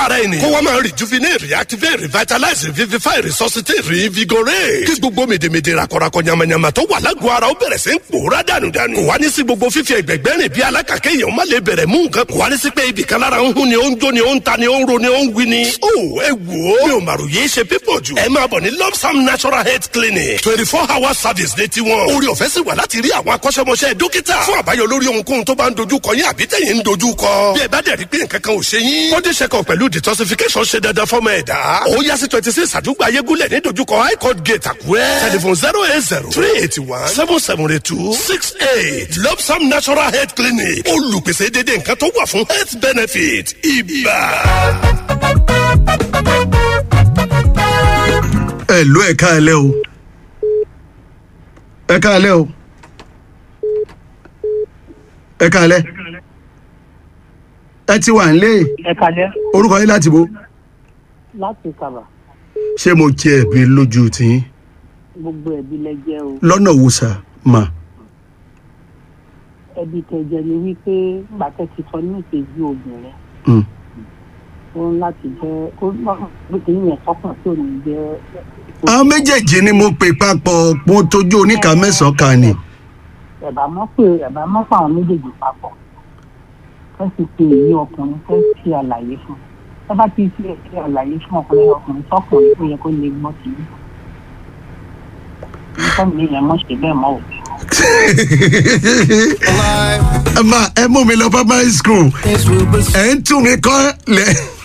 àgọ́ ara ènìyàn. kó wọ́n máa rejuvenate reactivate revitalize revivify resuscitate reinvigorate. kí gbogbo mèdèmèdè rakọrakọ yamayama tó wà lágọ̀ọ́ ara ó bẹ̀rẹ̀ sí ń pòórá dànùdànù. kò wá ní sí gbogbo fífi ẹgbẹ̀gbẹ́ rìn bí alákàkẹ́ èèyàn má lè bẹ̀rẹ̀ mú nǹkan. kò wá ní sí pé ibì kan lára ń hún ni ó ń jó ni ó ń ta ni ó ń ro ni ó ń wí ni. ó ẹ wò ó. mi ò màrò yéé ṣe pípọ̀ jù. ẹ máa bọ̀ ní lopsam natural health clinic twenty four hour service ní tiwọn. orí ọ̀fẹ́ sì wà láti rí àwọn akọ́ṣẹ́mọṣẹ́ dókítà. fún àbáyọ lórí ohunkóhun tó bá ń dojú kọ yín àbí tẹ̀yìn ń dojú kọ. bí ẹ bá dẹ̀ rí pé nǹkan kan ò ṣe yín. body check up pẹ̀lú detoxification ṣe dandan fọ́mọ ẹ̀dá. ó yá sí twenty six àdúgbò ayégúnlẹ̀ ní dojúkọ high court gate àkúrẹ́. telephone zero eight zero three eighty one seven seven eight two six eight lopsam natural health clinic olùpèsè dédé nǹkan tó wà fún health benefit ibà. ẹ ló ẹ káalẹ́ o ẹ káalẹ́ o ẹ káalẹ́ ẹ ti wà nílé ẹ kalẹ orúkọ yín láti bo láti kàbà ṣé mo jẹ ẹ̀bi lójú tiyín gbogbo ẹbí lẹjẹ o lọ́nà wo sà mà ẹbí tẹjẹ ni wípé gbàtẹ ti sọ ní ìṣèjú obìnrin Mm. ó ń láti jẹ ó gbé yẹn sọkàn tí ò ní jẹ àwọn méjèèjì ni mo pè papọ̀ mo tójú oníkà mẹ́sàn-án kan ni ẹ̀bà mọ́ pé ẹ̀bà mọ́ pa àwọn méjèèjì papọ̀ fẹ́ sì pe èyí ọkùnrin fẹ́ ṣe àlàyé fún ẹ bá ti ṣe ṣe àlàyé fún ọkùnrin ọkùnrin sọkùnrin tó yẹ kó lè gbọ́ sí i nípa mi yẹn mọ̀ ṣe bẹ́ẹ̀ mọ́ o. ẹ máa ẹ mú mi lọ primary school ẹ ń tún mi kọ́ lẹ.